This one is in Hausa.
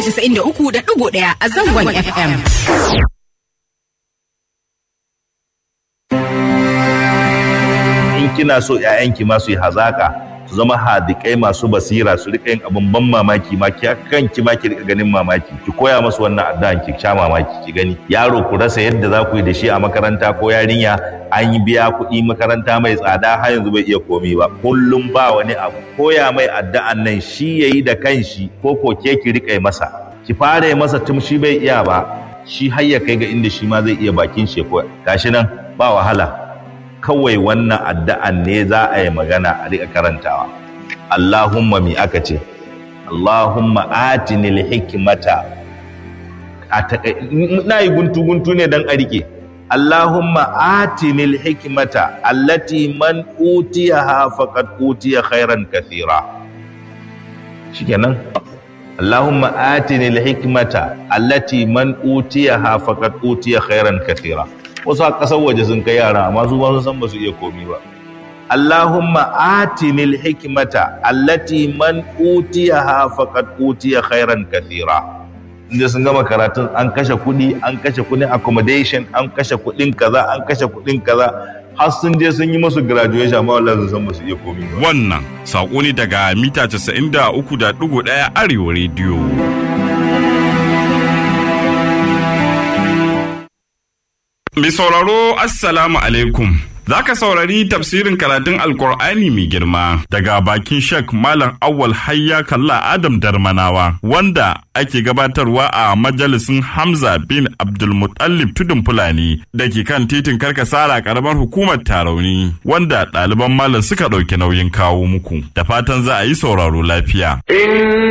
93.1 a zangon FM. in kina so ƴaƴanki ma su yi hazaka su zama hadikai masu basira su rika yin abin ban mamaki ma ki kanki ma ki rika ganin mamaki ki koya musu wannan addu'an ki sha mamaki ki gani yaro ku rasa yadda za ku yi da shi a makaranta ko yarinya an yi biya kuɗi makaranta mai tsada har yanzu bai iya komi ba kullum ba wani abu koya mai addu'an nan shi yayi da kanshi ko ko ke ki rika yi masa ki fara yi masa tun shi bai iya ba shi har ya kai ga inda shi ma zai iya bakin shi ko gashi nan ba wahala kawai wannan addu'an ne za a yi magana a riƙa karantawa. Allahumma mi aka ce, Allahumma atinil hikimata, na yi guntu-guntu ne don a riƙe. Allahumma atinil hikimata, allati man utiya ha faqad utiya khairan kathira. Shikenan. Allahumma atinil hikimata, allati man utiya ha faqad utiya khairan kathira. wasu a ƙasar waje sun kai yara amma su ba sun san ba su iya komi ba Allahumma atinil hikmata allati man utiyaha faqad utiya khairan kathira inda sun gama karatun an kashe kuɗi an kashe kuɗin accommodation an kashe kuɗin kaza an kashe kuɗin kaza har sun je sun yi musu graduation amma wallahi sun san ba su iya komi ba Wannan saƙo ne daga mita 93.1 Arewa Radio. Mai sauraro Assalamu alaikum. Za ka saurari tafsirin karatun Alkur'ani mai girma daga bakin Sheikh Malam Awwal Hayya Kalla Adam Darmanawa wanda ake gabatarwa a majalisin Hamza bin Abdulmutallib Tudun Fulani da ke kan titin Karkasara karamar hukumar Tarauni wanda ɗaliban malam suka ɗauki nauyin kawo muku. Da fatan za a yi sauraro lafiya.